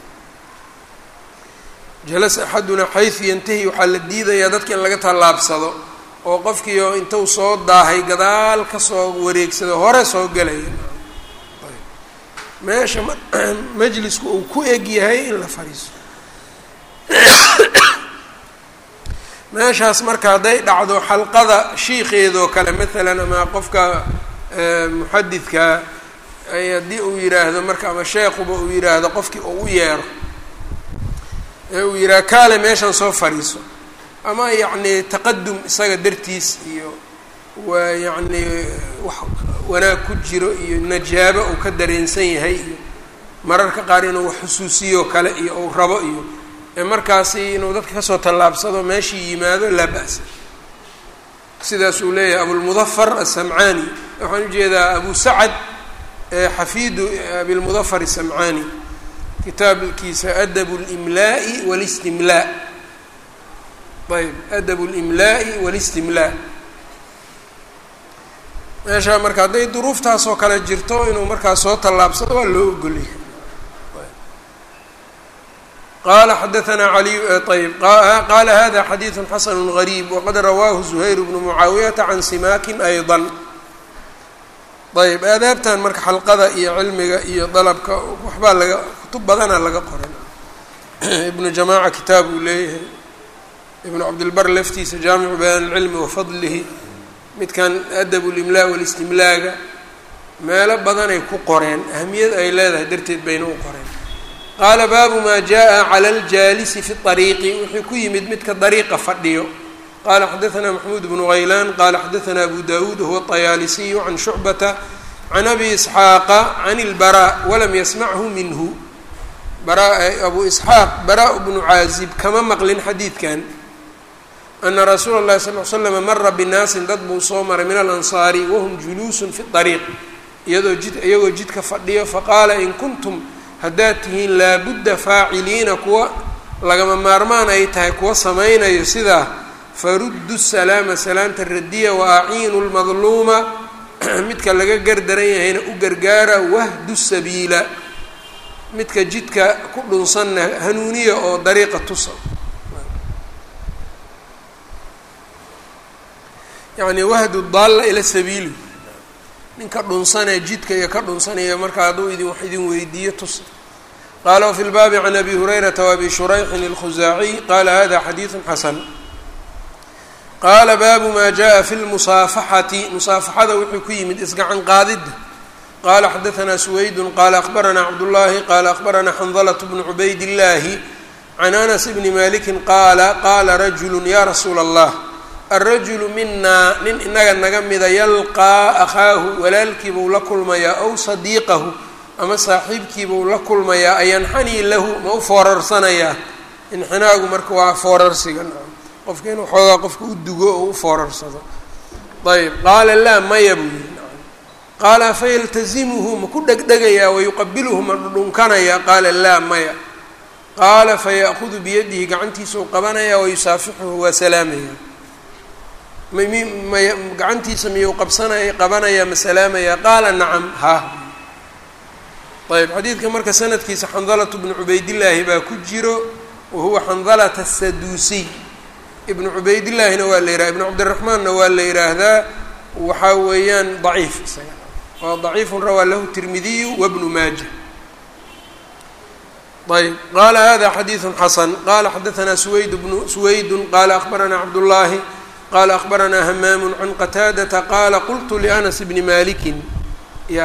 jalasa axadunaa xayثu yantahi waxaa la diidayaa dadka in laga tallaabsado oo qofkiio intuu soo daahay gadaal kasoo wareegsado hore soo gelaya meesha majlisku uu ku eg yahay in la fadhiisto meeshaas marka hadday dhacdo xalqada shiikeedoo kale maalan ama qofka muxadidka haddii uu yidhaahdo marka ama sheekuba uu yidhaahdo qofkii uu u yeero ee uu yidhaha kaale meeshan soo fadhiiso ama yacni taqadum isaga dartiis iyo waa yacni wax wanaag ku jiro iyo najaabo uu ka dareensan yahay iyo mararka qaar inuu wax xusuusiyo kale iyo uu rabo iyo ee markaasi inuu dadka kasoo tallaabsado meeshii yimaado laa ba'sa sidaas uu leeyahay abulmudafar asamcaani waxaan ujeedaa abu sacad xafiidu abilmudafar asamcaani kitaabkiisa adab اlimlaa'i wاlistimlaa ayb adab اlimlaa'i wاlistimlaa meeshaa marka hadday duruuftaas oo kale jirto inuu markaas soo tallaabsado waa loo ogolyahay qala xadaثna aliy ayb qala hada xadiiثu xasn غarيb waqad rawaahu زuhayr bnu mucaawiyata can simakin ayضا ayb aadaabtan marka xalqada iyo cilmiga iyo dalabka waxbaa laga kutub badana laga qoran ibnu jamaaca kitaab uu leeyahay ibnu cabdilbar laftiisa jaamicu bayaan ilcilmi wa fadlihi midkan adab limlaa walistimlaaga meelo badanay ku qoreen ahamiyad ay leedahay darteed bayna u qoreen qaala baabu maa jaa cala aljaalisi fi ariiqi wuxuu ku yimid midka dariiqa fadhiyo qala xadaثna maxmuud bnu haylaan qala xadaثna abu dawuud huwa طayaalisiyu can shucbata can abi isxaaqa can اlbara walam yasmachu minhu abu isxaaq bara bnu caazib kama maqlin xadiidkan ana rasuula اlahi sal l slm mara binaasin dad buu soo maray min alansaari wahum juluusun fi طariiq iyadoo jid iyagoo jidka fadhiyo faqaala in kuntum haddaad tihiin laabudda faaciliina kuwa lagama maarmaan ay tahay kuwa samaynayo sidaa faruddu salaama salaanta radiya wa aciinu lmadluuma midka laga gardaran yahayna u gargaara wahdu sabiila midka jidka ku dhunsanna hanuuniya oo dariiqa tusa yacni wahdu daalla ila sabiili ninka dhunsanee jidka iyo ka dhunsanaya marka hadduu idin wax idin weydiiyo tusa qaala wafi lbaabi can abi hurayrata waabi shurayxin alkhusaaciy qaala hada xadiidu xasan qaala baabu maa jaءa fi lmusaafaxati musaafaxada wuxuu ku yimid isgacan qaadidda qala xadaثna suwaydun qala akbarana cabdullahi qala akbarana xandalة bnu cubayd اllahi can anas bni maliki qaala qaala rajulu ya rasuula اllah alrajulu minaa nin inaga naga mida yalqaa akhaahu walaalkiibuu la kulmayaa ow sadiiqahu ama saaxiibkiibuu la kulmayaa ayanxanii lahu ma u foorarsanayaa inxinaagu marka waa foorarsiga qofka inuu xoogaa qofka u dugo oo u foorarsado ayb qaala laa maya buu yihi qaala fayaltazimuhu ma ku dhegdhegayaa wayuqabiluhu ma dhudhunkanayaa qaala laa maya qaala faya'hudu biyadihi gacantiisau qabanayaa wayusaafixuhu waa salaamaya mmay gacantiisa miyuu qabsanaya qabanayaa ma salaamayaa qaala nacam ha ayb xadiidka marka sanadkiisa xandalatu bnu cubaydillaahi baa ku jiro wa huwa xandalata asaduusiy ibnu cubaydillaahina waa la yidhaha ibnu cabdiraxmaanna waa la yidhaahdaa waxaa weeyaan daciif isaga waa daciifun rawaa lahu tirmidiyu wabnu maaja ayb qaala hada xadiidu xasan qala xadaثna suwayd bnu suwaydun qala akbaranaa cabdullaahi qala akbaranaa hamaamu can qataadata qaala qultu lianas bni malikin ya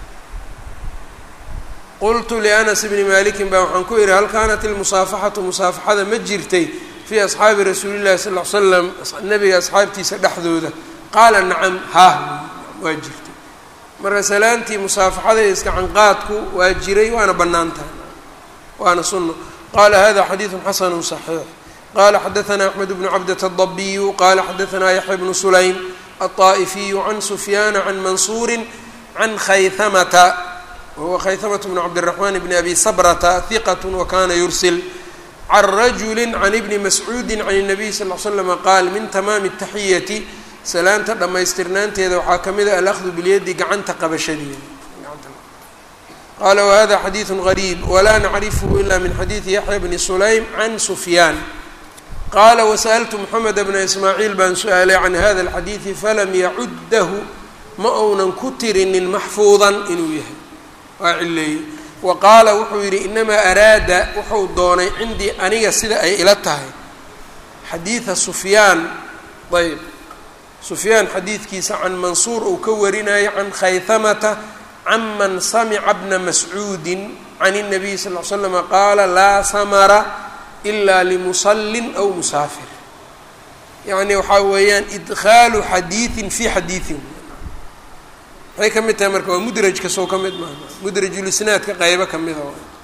qultu lianas bni malikin baa waxaan ku ihi hal kaanat ilmusaafaxatu musaafaxada ma jirtay fii asxaabi rasuuli llahi sal l slam nabiga asxaabtiisa dhexdooda qaala nacam ha waa jirtay marka salaantii musaafaxada iyo iskacanqaadku waa jiray waana bannaan tahay waana sunno qala hada xadiidu xasanu صaxiix qala xadaثna axmed bnu cabdة الdabiyu qala xadaثna yaxya bnu sulaym aلطaaئifiyu can sufyaana can mansuuri can khayhamata wahuwa khayhamة bn cabdالرaحman bn abi sabrata hiqat wakana yursil can rajuli can ibni mascuudi can الnabiy sal ll slm qaal min tamaami الtaxiyati salaanta dhammaystirnaanteeda waxaa ka mid a alأkhdu bilyadi gacanta qabashadeeda qala whada xadiiثu غariib wla nacrifhu ila min xadiiثi yaxya bni sulaym can sufyaan qaala wasaأltu mxamed bna ismaaciil baan su-aalay can hada اlxadiiثi falam yacuddahu ma ounan ku tirinin maxfuudan inuu yahay waa cileeyey wa qaala wuxuu yidhi inamaa araada wuxuu doonay cindii aniga sida ay ila tahay xadiiثa sufyaan ayb sufyaan xadiidkiisa can mansuur uu ka warinayo can khayhamata cman samca bna mascuudi can الnabiy sal ll slm qaala laa samara ila limusallin aw musaafir yacni waxaa weeyaan idkhaalu xadiiثin fi xadiiثin maxay ka mid tahay marka waa mudrajka sow ka mid maaha mudrajulisnaadka qaybo ka mida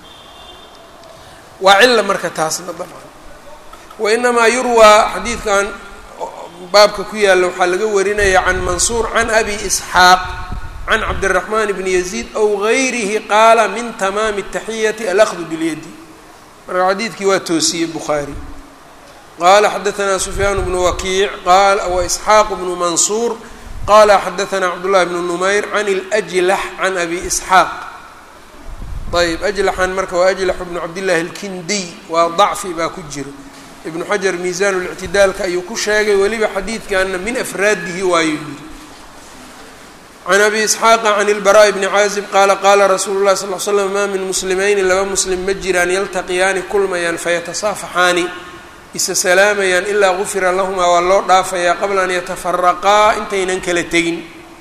waa cila marka taasna dabcan wainamaa yurwaa xadiidkan baabka ku yaalla waxaa laga warinaya can mansuur can abi isxaaq can cabdالرaحman bn يزيid aw غayrihi qaala min tamaami التaxiyati alأkhdu bاlyadi marka xadiidkii waa toosiyey bukhaarي qala xadaثna sufyaan bnu wakiic وإsxaaq bnu mansuur qala xadaثna cabdالlahi bn نmayr can الأjlax can abi isxaaq ayb ajlaxan marka waa ajlax bnu cabdالlahi اlkindiy waa ضacfi baa ku jiro ibnu xajar miisan الاctidaalka ayuu ku sheegay weliba xadiidkana min afraadihi waayu yiri can abi isxaaqa can ilbaraaءi bni caazib qaala qaala rasuulu llahi sal l slam maa min muslimayni laba muslim ma jiraan yaltaqiyaani kulmayaan fayatasaafaxaani isa salaamayaan ilaa gufira lahumaa waa loo dhaafayaa qabla an yatafaraqaa intaynan kala tegin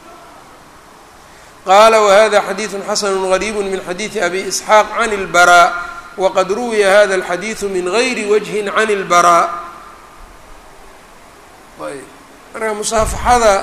qaala wahada xadiidu xasanu gariibu min xadiidi abi isxaaq can اlbaraa waqad ruwiya hada alxadiidu min gayri wajhin can اlbaraa ayb marka musaafaxada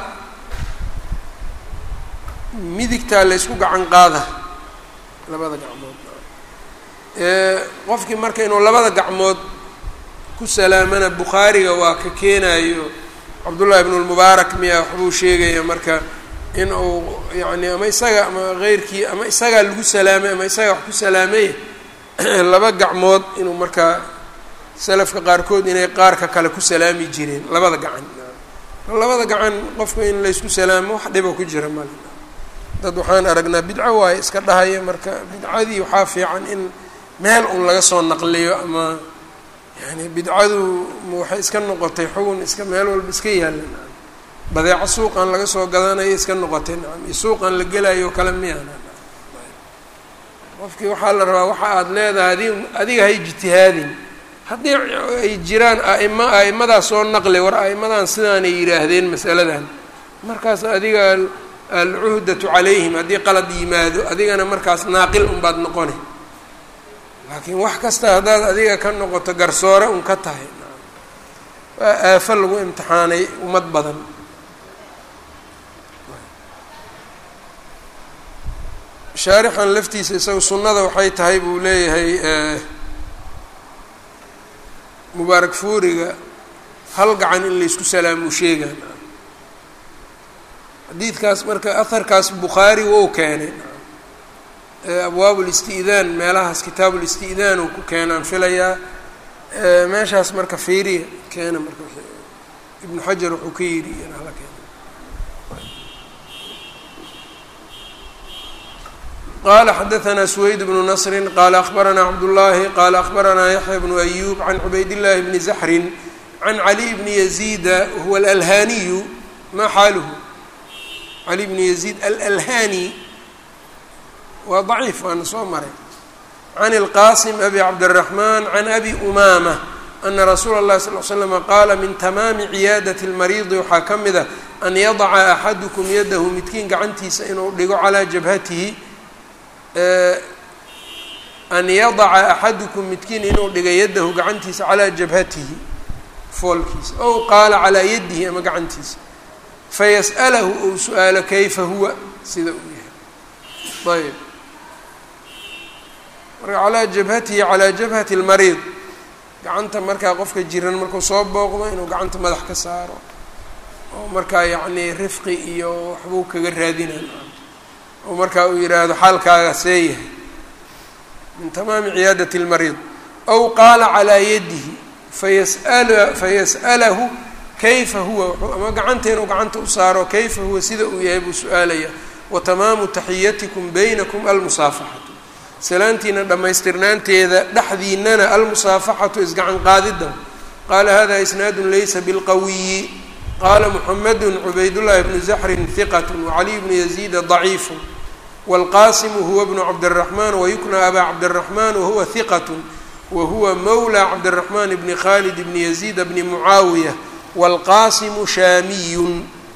midigtaa la ysku gacan qaada labada gacmood qofkii marka inuu labada gacmood ku salaamana bukhaariga waa ka keenayo cabdullahi ibnu lmubaarak miya waxbuu sheegaya marka in uu yacni ama isaga ama keyrkii ama isagaa lagu salaamay ama isagaa wax ku salaamay laba gacmood inuu markaa salafka qaarkood inay qaarka kale ku salaami jireen labada gacan labada gacan qofka in laysku salaamo wax dhiba ku jira male dad waxaan aragnaa bidco waaye iska dhahaya marka bidcadii waxaa fiican in meel un laga soo naqliyo ama yani bidcadu waxay iska noqotay xugun iska meel walba iska yaalla badeeco suuqan laga soo gadanayo iska noqotay nacam iyo suuqan la gelayo o kale miyana qofkii waxaa la rabaa waxa aada leedahay adi adiga hay ijtihaadin haddii ay jiraan aima a'imadaas soo naqli war a'immadan sidaanay yidhaahdeen masaladan markaas adiga alcuhdatu calayhim haddii qalad yimaado adigana markaas naaqil unbaad noqone laakiin wax kasta haddaad adiga ka noqoto garsoore un ka tahay waa aafo lagu imtixaanay ummad badan shaarixan laftiisa isaga sunnada waxay tahay buu leeyahay mubaarak fuuriga hal gacan in laysku salaamuu sheegaan xadiidkaas marka aharkaas bukhaari wou keenay abwaab listi'daan meelahaas kitaabu listi'daan uu ku keenaan filayaa meeshaas marka fiiriya keena marka ibnu xajar wuxuu ka yidhi hala keena qala xadaثna سweyd bnu نصri qala akhbarana cabdالlahi qala akhbarana yaحya bnu أyub can cubayd الlahi bni زaxrin can cali bni yaزيida huwa اlalhaniyu ma xaaluhu cali bni yaزيid alalhani waa ضaciif waana soo maray can اlqasim abi cabdالرaحman can abi umama ana rasuula الlahi sal ly slm qaala min tamaami ciyaadaة اlmariidi waxaa ka mida an yadaca axadukum yadahu midkiin gacantiisa inuu dhigo calىa jabhatihi an yadaca axadukum midkiin inuu dhigay yadahu gacantiisa calaa jabhatihi foolkiisa ow qaala calaa yadihi ama gacantiisa fayas'alahu ou su-aalo kayfa huwa sida uu yahay ayb marka calaa jabhatihi calaa jabhati lmariid gacanta markaa qofka jiran markuu soo booqdo inuu gacanta madax ka saaro oo markaa yacnii rifqi iyo waxbuu kaga raadinay oo markaa uu yidhaahdo xaalkaaga see yahay min tamaami ciyaadati اlmariid ow qaala calaa yadihi fayasala fayas'alahu kayfa huwa ama gacanta inuu gacanta u saaro kayfa huwa sida uu yahay buu su-aalaya wa tamaamu taxiyatikum baynakum almusaafaxatu salaantiina dhammaystirnaanteeda dhexdiinana almusaafaxatu isgacan qaadida qaala hada isnaadu laysa bilqawiyi qala mxamedu cubaydullahi bnu zaxrin hiqat wacaliy bnu yaziida daciifu wاlqasimu huwa bnu cabdالraxman wayukna aba cabdالraxman wahuwa hiqat wahuwa mawla cabdالraxman bni khalid bni yaziida bni mucaawiya wاlqasimu shaamiyun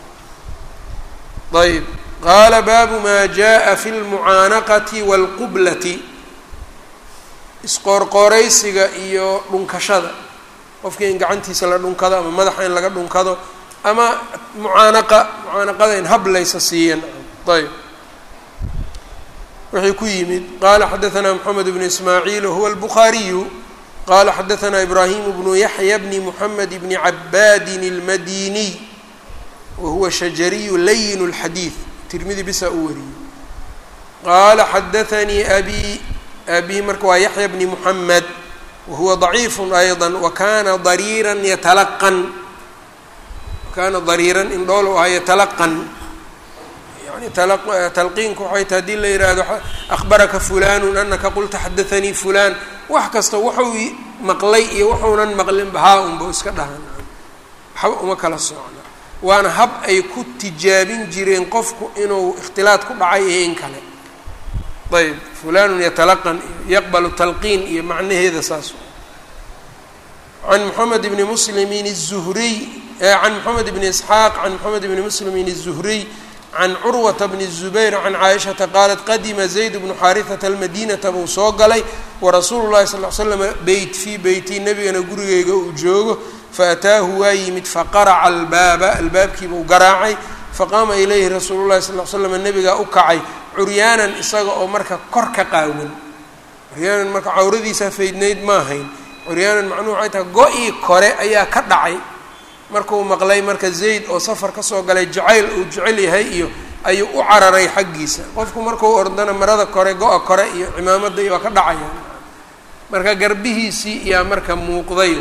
ayb qaala baabu ma jaءa fi اlmucaanaqati wاlqublati isqoorqooraysiga iyo dhunkashada qofkii in gacantiisa la dhunkado ama madaxa in laga dhunkado ama mucaanaqa mucaanaqada in hablaysa siiyan ayb wixii ku yimid qala xadaثna mxamed bnu ismaaciil wahuwa الbukhaariyu qala xadaثna ibrahim bnu yaxya bni mxamed bni cabaadin اlmadiniy wahuwa shajariyu layin اlxadiid tirmidi bisaa u wariyey qaala xadaثanii abi abi marka waa yaxya bni muxamed wahuwa ضaciif ayضا wakana dariira yatalaqan kana dariiran in dhool u ahaa yatalaqan yani talqiinku waxay tahay hadii la yidhaahdo akhbaraka fulanu anaka qulta xadaanii fulan wax kasta wuxuu maqlay iyo wuxuunan maqlin bahaa unba iska dhahan waxba uma kala socna waana hab ay ku tijaabin jireen qofku inuu ikhtilaad ku dhacay iyo in kale ayb fulanun yatalaqan iyo yaqbalu talqiin iyo macnaheeda saas can moxamed bni muslimin الzuhriy can moxamed bni isxaaq can moxamed bni muslimin الzuhriy can curwata bni الzubayr can caaishata qaalat qadima zayd bnu xaarihata almadinata buu soo galay warasuulu llahi sal l slam beyt fii beyti nebigana gurigeyga uu joogo faataahu waa yimid faqaraca albaaba albaabkiibuu garaacay faqaama ilayhi rasuulu llahi sal l slam nebigaa u kacay curyaanan isaga oo marka kor ka qaawan curyaanan marka cawradiisa faydnayd ma ahayn curyaanan macnuhu waxay tahay go-ii kore ayaa ka dhacay markuu maqlay marka zayd oo safar kasoo galay jacayl uu jecel yahay iyo ayuu u cararay xaggiisa qofku markuu ordana marada kore go-a kore iyo cimaamada iyo waa ka dhacaya marka garbihiisii iyaa marka muuqday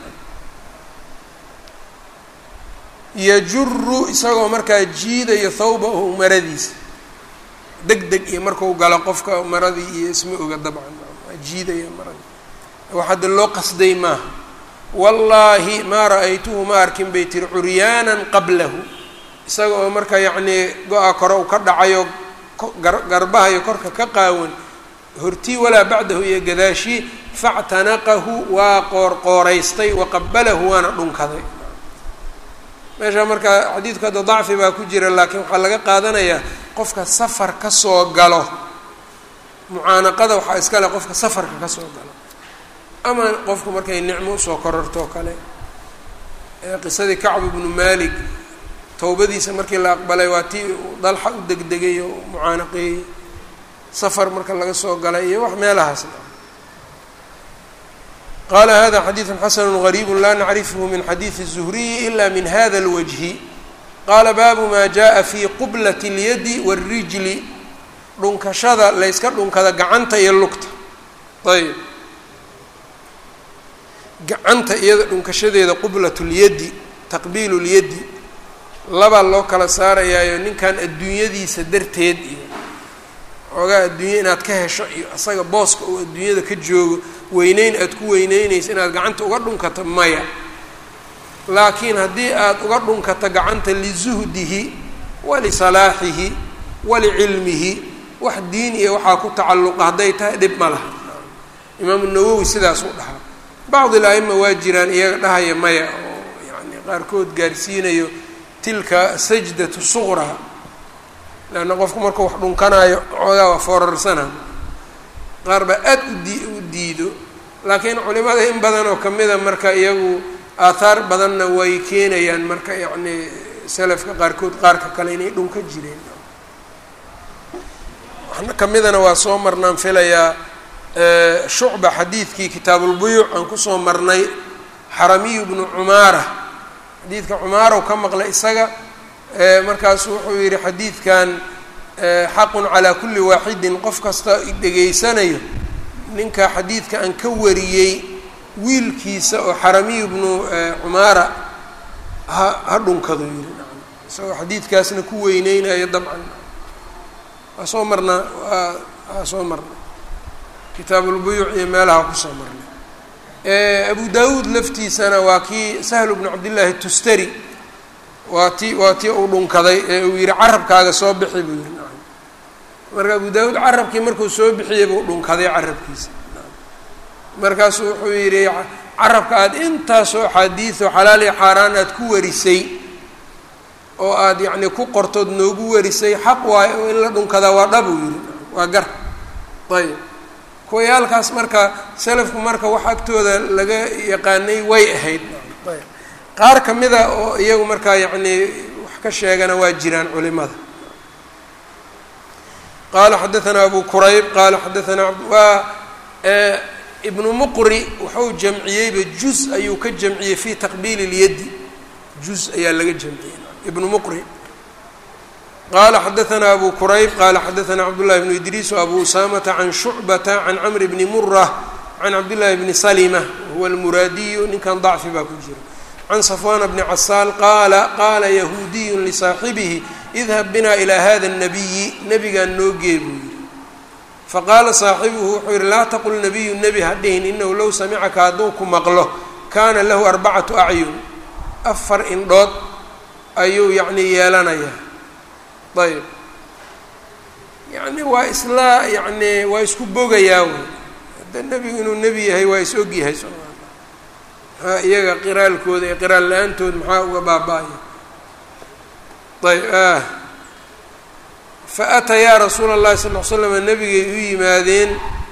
yajuru isagoo markaa jiidayo thawbahu maradiisa deg deg iyo marku galo qofka maradii iyo isma oga dabcan jiidaya maradii wax hadda loo qasday maaha wallaahi maa ra-aytuhu ma arkin bay tiri curyaanan qablahu isaga oo marka yacnii go-a kore uu ka dhacayo garbaha iyo korka ka qaawan hortii walaa bacdahu iyo gadaashii factanaqahu waa qoorqooraystay waqabalahu waana dhunkaday meesha marka xadiidku hadda dacfi baa ku jira laakiin waxaa laga qaadanayaa qofka safar ka soo galo mucaanaqada waxaa iska leh qofka safarka ka soo galo ama qofku markay nicmo usoo korortoo kale qisadii kacb ibnu malik towbadiisa markii la aqbalay waa tii dalxa u degdegay oo mucaanaqeeyey safar marka laga soo galay iyo wax meelahaas qala hada xadiidu xasanu غariib la nacrifhu min xadiidi الzuhriyi ila min hada اlwajhi qaala baabu ma jaءa fi qublat اlyadi wاlrijli dhunkashada layska dhunkada gacanta iyo lugta ayb gacanta iyada dhunkashadeeda qublat اlyadi taqbiil اlyadi labaa loo kala saarayaayo ninkan adduunyadiisa darteed iyo xoogaa adduunya inaad ka hesho iyo asaga booska uu adduunyada ka joogo weyneyn aad ku weyneynaysa inaad gacanta uga dhunkato maya laakiin haddii aad uga dhunkato gacanta lizuhdihi walisalaaxihi walicilmihi wax diin iyo waxaa ku tacalluqa hadday tahay dhib ma laha imaamu nawowi sidaasuu dhahaa bacdi la-ima waa jiraan iyaga dhahaya maya oo yani qaarkood gaarsiinayo tilka sajdatu suqraa leanna qofku markuu wax dhunkanaayo xoogaa waa foorarsanaa qaar baa aad udii u diido laakiin culimada in badan oo kamida marka iyagu aathaar badanna way keenayaan marka yacni selafka qaarkood qaarka kale inay dhunka jireen waxna kamidana waa soo marnaan filayaa shucba xadiidkii kitaabulbuyuuc aan kusoo marnay xaramiyu bnu cumaara xadiidka cumaarow ka maqlay isaga markaasu wuxuu yihi xadiidkan xaqun calaa kulli waaxidin qof kasta dhegaysanayo ninka xadiidka aan ka wariyey wiilkiisa oo xaramiyu bnu cumaara ha ha dhunkado yiri isagoo xadiidkaasna ku weyneynayo dabcan waa soo marnaa waa waa soo marnay kitaabulbuyuuc iyo meelaha kusoo marnay abu daawuud laftiisana waa kii sahlu bnu cabdillaahi tustari waa ti waa tii uu dhunkaday ee uu yihi carabkaaga soo bixi buu yihi marka abu daawuud carabkii markuu soo bixiyey buu dhunkaday carabkiisa markaasuu wuxuu yidhi carabka aada intaasoo axaadiido xalaal iyo xaaraan aada ku warisay oo aada yacni ku qortood noogu warisay xaq waayo oo in la dhunkadaa waa dhab uu yihi waa gar ayb kuwayaalkaas marka selafku marka wax agtooda laga yaqaanay way ahayd ayb qaar ka mida oo iyagu markaa yacni wax ka sheegana waa jiraan culimada qaala xadaanaa abu qurayb qaala xadaanaa waa ibnu muqri wuxuu jamciyeyba juz ayuu ka jamciyey fi taqbiili اlyadi juz ayaa laga jamciyey ibnu muqri qala xadaanaa abu qurayb qala xadaanaa cabdullahi bnu idriis abu usamata can shucbata can camri bni mura can cabdillahi bni salima wahuwa almuraadiyu ninkan dacfi baa ku jira can safwana bni casaal qaala qaala yahuudiyu lisaaxibihi idhab bina ilaa hada الnabiyi nebigaan noo gee buu yihi faqaala saaxibuhu wuxuu yihi laa taqul nabiyu nebi ha dhihin inahu low samicaka hadduu ku maqlo kaana lahu arbacatu acyun afar indhood ayuu yacni yeelanayaa ayb yacni waa isla yacni waa isku bogayaa wey hadda nebigu inuu nebi yahay waa is ogyahay soma maxaa iyaga qiraalkooda iyo qiraal la-aantood maxaa uga baaba-aya ayb fa atayaa rasuula اllahi sal l slam nabigay u yimaadeen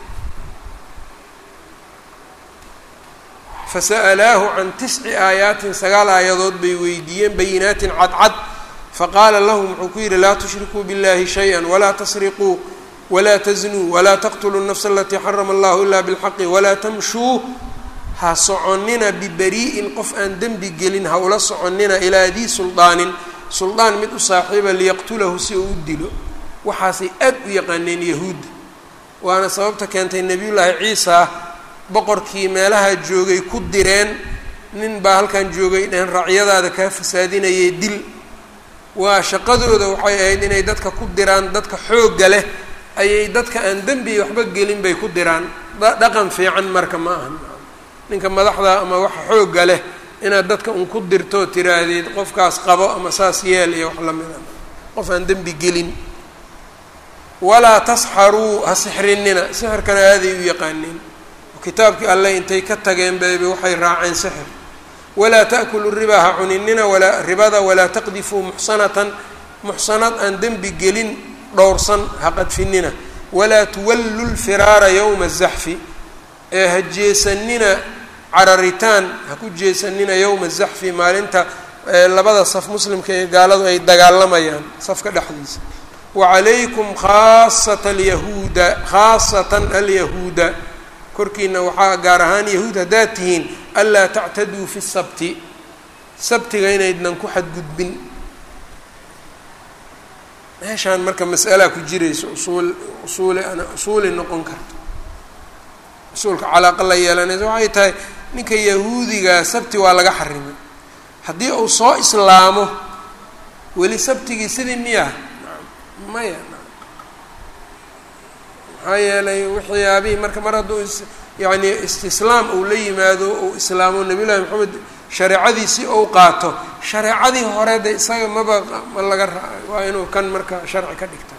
fasa'alaahu can tisci aayaatin sagaal aayadood bay weydiiyeen bayinaatin cadcad faqaala lahum wuxuu ku yidhi laa tushrikuu biاllahi shayئa walaa tasriquu walaa taznuu walaa taqtuluu الnafsa alatii xarama allahu ila bاlxaqi walaa tamshuu ha soconina bibarii'in qof aan dembi gelin ha ula soconina ilaa dii suldaanin suldaan mid u saaxiiba liyaqtulahu si uu u dilo waxaasay aad u yaqaaneen yahuudda waana sababta keentay nebiyullaahi ciisa boqorkii meelaha joogay ku direen nin baa halkan joogay dhehen raacyadaada kaa fasaadinayay dil waa shaqadooda waxay ahayd inay dadka ku diraan dadka xoogga leh ayay dadka aan dembi waxba gelin bay ku diraan dhaqan fiican marka ma ahan ninka madaxda ama waxa xoogga leh inaad dadka un ku dirtoo tiraahdeed qofkaas qabo ama saas yeel iyo wax lamida qof aan dembi gelin walaa tasxaruu ha sixrinina sixirkana aaday u yaqaaneen kitaabkii alleh intay ka tageen bayba waxay raaceen sixir walaa ta'kulu ribaa ha cuninina walaa ribada walaa taqdifuu muxsanatan muxsanad aan dembi gelin dhowrsan ha qadfinina walaa tuwallu lfiraara yowma azaxfi ee ha jeesanina cararitaan ha ku jeesanina yowma azaxfi maalinta labada saf muslimka ee gaaladu ay dagaalamayaan safka dhexdiisa wacalaykum khaasata alyahuuda khaasatan alyahuuda korkiina waxaa gaar ahaan yahuud haddaad tihiin anlaa tactaduu fi sabti sabtiga inaydnan ku xadgudbin meeshaan marka mas'alaa ku jirayso usuul usuuli ana usuuli noqon karto usuulka calaaqa la yeelanaysa waxay tahay ninka yahuudigaa sabti waa laga xarimay haddii uu soo islaamo weli sabtigii sidii miya maya maxaa yeelay waxyaabihii marka mar hadduu yacni istislaam uu la yimaado uu islaamo nabiy llahi maxamed shareecadiisii ou qaato shareecadii hore de isaga maba ma laga ra waa inuu kan marka sharci ka dhigta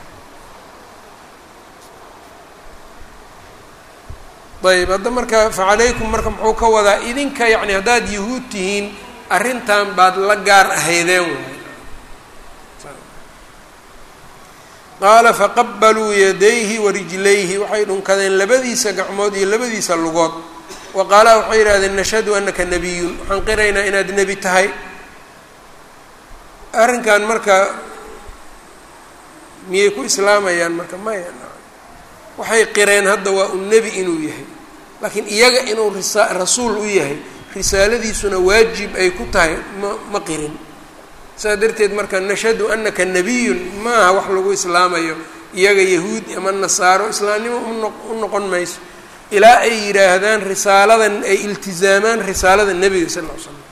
ayb hadda marka facalaykum marka muxuu ka wadaa idinka yacni haddaad yahuud tihiin arrintan baad la gaar ahaydeen waay qaala faqabaluu yadayhi warijlayhi waxay dhunkadeen labadiisa gacmood iyo labadiisa lugood wa qaala waxay yidhahdeen nashhadu anaka nabiyun waxaan qiraynaa inaad nebi tahay arrinkan marka miyay ku islaamayaan marka maya waxay qireen hadda waa un nebi inuu yahay laakiin iyaga inuu risa rasuul u yahay risaaladiisuna waajib ay ku tahay ma ma qirin saas darteed marka nashhadu anaka nabiyun ma aha wax lagu islaamayo iyaga yahuud ama nasaaro islaamnimo uno u noqon mayso ilaa ay yidhaahdaan risaaladan ay iltizaamaan risaalada nebiga sal ll ly slam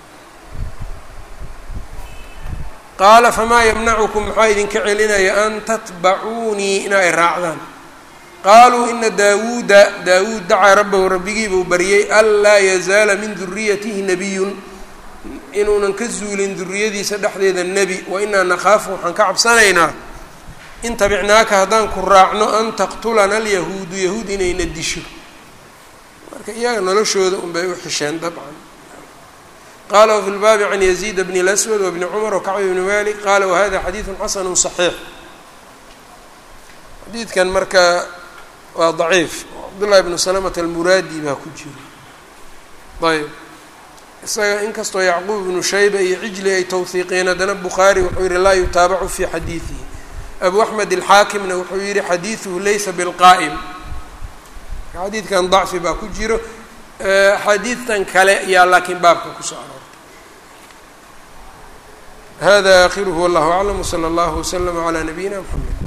qaala famaa yamnacukum maxaa idinka celinaya an tatbacuunii in ay raacdaan qaaluu ina daawuuda daawuud dacaa rabbahu rabbigiibuu baryay anlaa yazaala min duriyatihi nabiyun inuunan ka zuulin duriyadiisa dhexdeeda nebi wa inaa nakhaafu waxaan ka cabsanaynaa in tabicnaaka haddaan ku raacno an taqtulana alyahuudu yahuud inayna disho marka iyaga noloshooda unbay u xisheen dabcan qaala wafi lbaabi can yaziid bni اlaswad wabni cumar wakacbi bni malik qaala wahada xadiidu xasanu صaxiix xadiidkan marka waa daciif cabdullahi bnu salamata almuraadi baa ku jiro ayb isaga inkastoo yacquub ibnu shayba iyo cijli ay tawhiiqiyeen haddana bukhaari wuxuu yihi laa yutaabacu fi xadiidihi abu axmed alxaakimna wuxuu yihi xadiiduhu laysa bilqaa'im xadiidkan dacfi baa ku jiro xadiidtan kale ayaa laakiin baabka kusoo aroortay hada akhiruhu wallahu aclam wsala allahu waslama calaa nabiyina mxamed